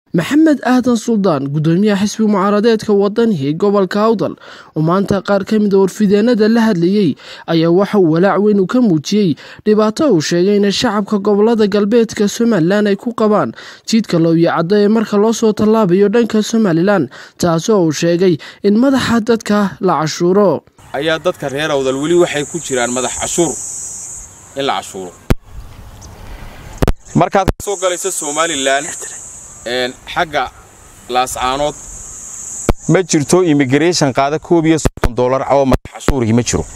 maxamed aadan suldaan gudoomiyaha xisbi mucaaradeedka wadanihi gobolka awdal oo maanta qaar ka mid a warfideenada la hadlayey ayaa waxa uu walaac weyn uu ka muujiyey dhibaato uu sheegay in shacabka gobolada galbeedka somalilan ay ku qabaan jiidka looyo caddo ee marka loo soo tallaabayo dhanka somalilan taasoo uu sheegay in madaxa dadka la cashuuro ayaa dadka reer awdal weli waxay ku jiraan madax cashuur in la cashuuro markaad ka soo galayso somalilan xagga laascaanood ma jirto immigration qaada koob iyo soddon doolar oo madax cashuurihii ma jiro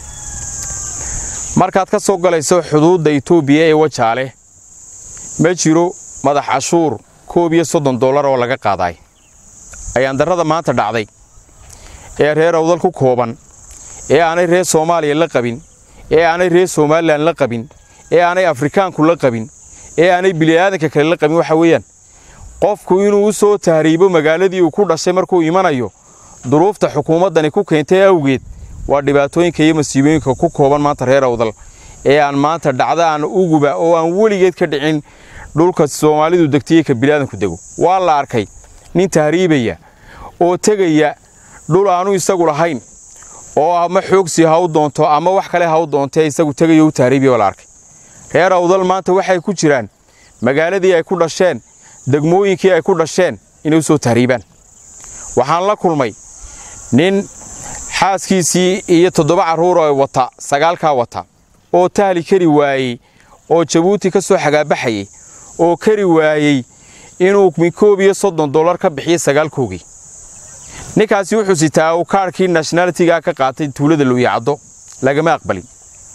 markaad ka soo galayso xuduudda etoobiya ee wajaale ma jiro madax cashuur koob iyo soddon doolar oo laga qaadaay ayaan darrada maanta dhacday ee reer awdal ku kooban ee aanay reer soomaaliya la qabin ee aanay reer somalilan la qabin ee aanay afrikaanku la qabin ee aanay bili'aadanka kale la qabin waxa weeyaan qofku inuu u soo tahriibo magaaladii uu ku dhashay markuu imanayo duruufta xukuumaddani ku keentay awgeed waa dhibaatooyinka iyo masiibooyinka ku kooban maanta reer awdal ee aan maanta dhacda aan uguba oo aan weligeed ka dhicin dhulka soomaalidu degtayey ka bili'aadanku dego waa la arkay nin tahriibaya oo tegaya dhul aanu isagu lahayn oo ama xoogsi ha u doonto ama wax kale ha u doontee isagu tegayo u tahriibiya waa la arkay reer awdal maanta waxay ku jiraan magaaladii ay ku dhasheen degmooyinkii ay ku dhasheen inay u soo tahriibaan waxaan la kulmay nin xaaskiisii iyo toddoba carruur oo wata sagaalkaa wata oo tahli kari waayey oo jabuuti ka soo xagaabaxayey oo kari waayey inuu koob iyo soddon dollar ka bixiyo sagaalkoogii ninkaasi wuxuu sitaa uu kaarhkii nationalitigaa ka qaatay tuulada luuyacaddo lagama aqbalin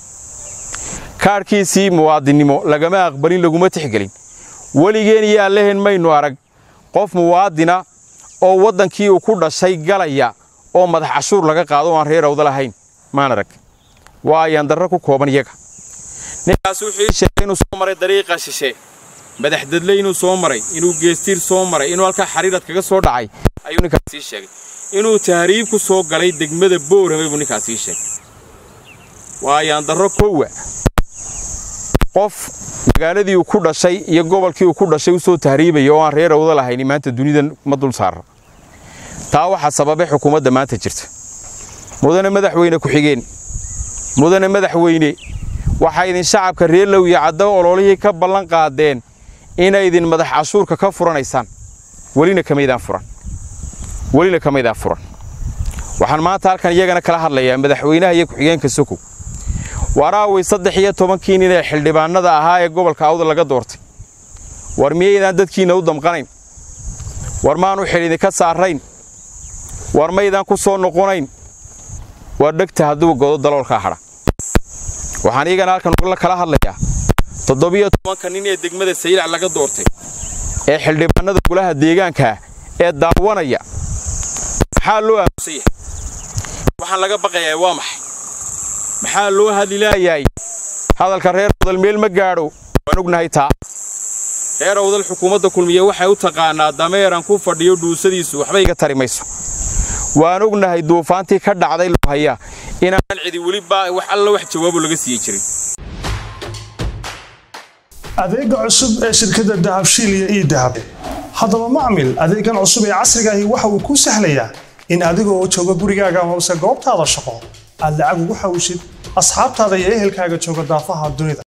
kaarhkiisii muwaadinnimo lagama aqbalin laguma tixgelin weligeen iyo allehen maynu arag qof muwaadina oo waddankii uu ku dhashay galaya oo madax cashuur laga qaado oo aan reer awda lahayn maan arag waa ayaan darro ku kooban iyaga ninkaas wuxuu ii sheegay inuu soo maray dariiqa shishe madaxdadle inuu soo maray inuu geestiir soo maray inuu halkaa xariirad kaga soo dhacay ayuu ninkaas ii sheegay inuu tahriib ku soo galay degmada boorame buu ninkaas ii sheegay waa ayaan darro kowa qof magaaladii uu ku dhashay iyo gobolkii uu ku dhashay u soo tahriibaya oo aan reer awda lahayni maanta dunidan ma dul saara taa waxaa sababay xukuumadda maanta jirta mudane madaxweyne ku-xigeen mudane madaxweyne waxaa idin shacabka reer lowya caddo ololihii ka ballan qaadeen inay idin madax cashuurka ka furanaysaan welina kamaydaan furan welina kamaydaan furan waxaan maanta halkan iyagana kala hadlayaa madaxweynaha iyo ku-xigeenka sokow waraaway saddex iyo tobankii nin ee xildhibaanada ahaa ee gobolka awda laga doortay war miyaydaan dadkiinna u damqanayn war maanu xil idinka saarayn war maydaan ku soo noqonayn war dhegta hadduu godo daloolkaa hadha waxaan iyagana halkan kala hadlayaa toddobiyo tobanka nin ee degmada saylac laga doortay ee xildhibaanada golaha deegaankaa ee daawanaya maxaa loo aamusan yahay waxaan laga baqayaa waa maxay maxaa loo hadli laayahay hadalka reer awdal meel ma gaadho waan ognahay taa reer awdal xukuumadda kulmiye waxay u taqaanaa dameeran ku fadhiyo dhuusadiisu waxba iga tari mayso waan ognahay duufaantii ka dhacday loohaya inaanan cidi weliba wax alla wax jawaabo laga siiyey jirin adeega cusub ee shirkadda dahabshiil iyo ii dahab haddaba macmil adeegan cusub ee casrigaahi waxa uu kuu sahlayaa in adigoo jooga gurigaaga hoose goobtaada shaqo aad lacag ugu xawshid asxaabtaada iyo ehelkaaga jooga daafaha dunida